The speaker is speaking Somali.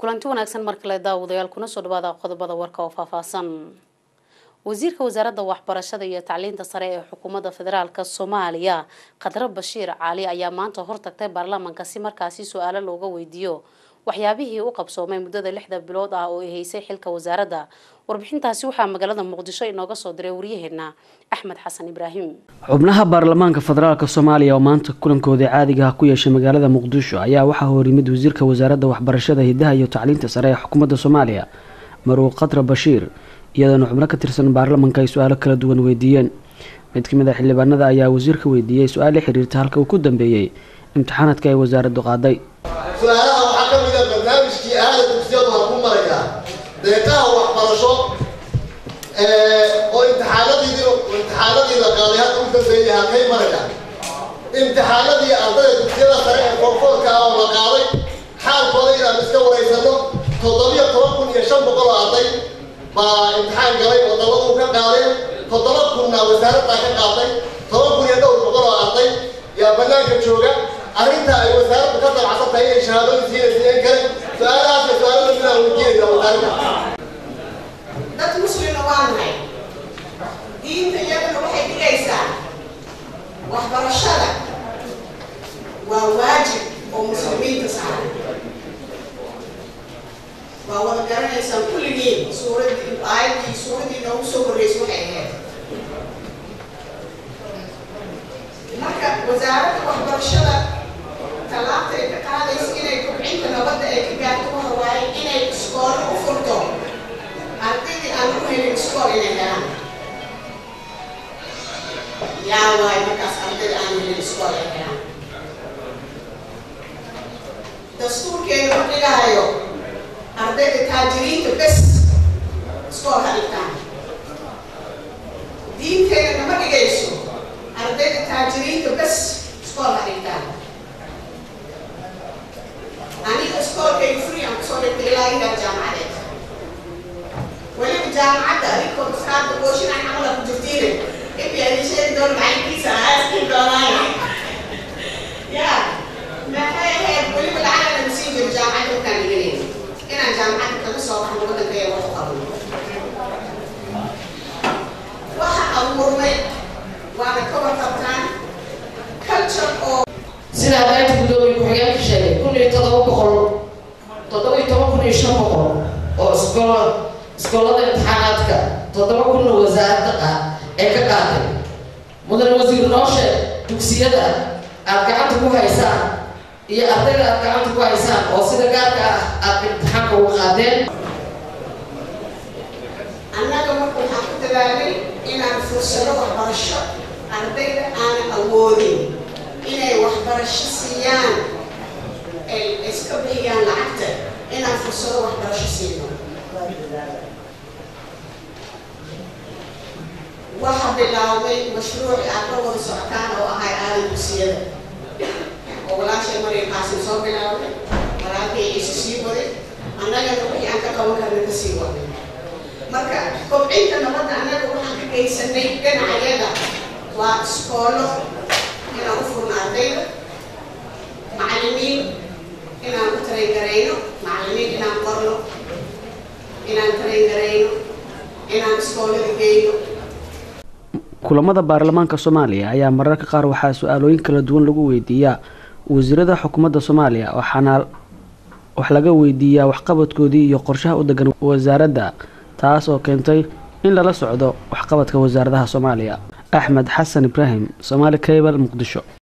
kulanti wanaagsan mar kale daawadayaal kuna soo dhawaada qodobada warka oo faahfaahsan wasiirka wasaaradda waxbarashada iyo tacliinta sare ee xukuumadda federaalk soomaaliya khadre bashiir caali ayaa maanta hortagtay baarlamaanka si markaasi su-aalo looga weydiiyo waxyaabihii u qabsoomay muddada lixda bilood ah oo ay haysay xilka wasaaradda warbixintaasi waxaa magaalada muqdisho inooga soo diray waryaheena axmed xasan ibraahim xubnaha baarlamaanka federaalk soomaaliya oo maanta kulankooda caadiga ah ku yeeshay magaalada muqdisho ayaa waxaa horyimid wasiirka wasaaradda waxbarashada hidaha iyo tacliinta sare ee xukuumadda soomaaliya maruuq khadre bashiir iyadoona xubno ka tirsan baarlamanka ay su-aalo kala duwan weydiiyeen mid ka mid a xildhibaanada ayaa wasiirka weydiiyey su-aal la xiriirta halka uu ku dambeeyey imtixaanadka ay wasaaraddu qaaday su-aalaha waxaa ka mid a barnaamijkii aada dugsiyadu ha ku marayaa deeqaha waxbarasho oo imtixaanadiidi imtixaanadii la qaaday hadda u dambeeyay halkay marayaan imtixaanadii ardayda dugsiyada sare ee koonfoorka ah oo la qaaday xaalkooda inaan iska waraysano toddobiyo toban kun iyo shan boqol oo arday baa imtixaan galay oo dabadu ka qaadeen toddoba kunna wasaaraddaa ka qaatay toban kun iyo dhowr boqol oo arday yaa banaanka jooga arrinta ay wasaaraddu ka dabacsan tahay inay shahaadooyin siinaysiiyeen kale su-aalahaas iyo su-aalada midaan weydiinayna wasaaradda dad muslimna waa nahay diinta iyaduna waxay dhigaysaa waxbarashada waa waajib oo muslimiinta saaran waa wada garanaysaan kulligiin suuradii aayaddii suuradii noogu soo horreysay waxay ahayd marka wasaaradda waxbarashada tallaabta ay ka qaadaysa inay kobcinta nabadda ay ka gaarto waxa waaye inay iskoolo u furto ardaydii aan ku helin iskool inay helaan yaa waayo markaas ardayda aan helin iskool ay helaan dastuurkeeda ma dhigahayo ardayda taajiriinta bes iskool ha dhigtaan diinteeda nama dhigayso ardayda taajiriinta bes iskool ha dhigtaan aniga iskoolkayga free aan kusoo dhigtay ilaa inaa jaamacadeed weliba jaamacadda adinkoo maskaarta gooshinaan camala ku jirtiine ibi adin sheegi doon macalinkiisa aaskii doonaayo ya maxay ahayd weliba lacagana nasiin jiro jaamacadda markaan dhiganayna inaan jaamacadda kaga soo baxno waddankaya wax u qabno waxa abuurmay waana ka warqabtaan culture oo sidaa qaybta guddoomiye ku-xigeenka sheegay kun iyo todoba boqol toddoba iyo toban kun iyo shan boqol oo iskool iskoolada imtixaanaadka toddoba kunna wasaaradda qa ee ka qaaday mudan wasiir noo sheeg dugsiyada aad gacanta ku haysaan iyo ardayda aad gacanta ku haysaan oo sida gaarka ah aad imtixaanka uga qaadeen annaga marka waxaan ku dadaalay inaan fursado waxbarasho ardayda aanan awoodin inay waxbarasho siiyaan ay iska bixiyaan lacagta inaan fursado waxbarasho siino waxaa bilaabay mashruuci aad la wada socotaan oo ahay aadan dugsiyada oo walaashay maryam qaasim soo bilaabay walaalkay isu sii waday annagana wixii aan ka qaban karna ka sii waday marka kobcinta nabadda annaga waxaan ka geysanay dhinacyada waa iskoolo inaan u furno ardayda macallimiin inaan u tarangarayno macallimiin inaan qorno inaan tarangarayno inaan iskoolada geyno kulamada baarlamaanka soomaaliya ayaa mararka qaar waxaa su-aalooyin kala duwan lagu weydiiyaa wasiirada xukuumadda soomaaliya waxaana wax laga weydiiyaa waxqabadkoodii iyo qorshaha u degan wasaaradda taas oo keentay in lala socdo waxqabadka wasaaradaha soomaaliya axmed xasan ibraahim somaali cable muqdisho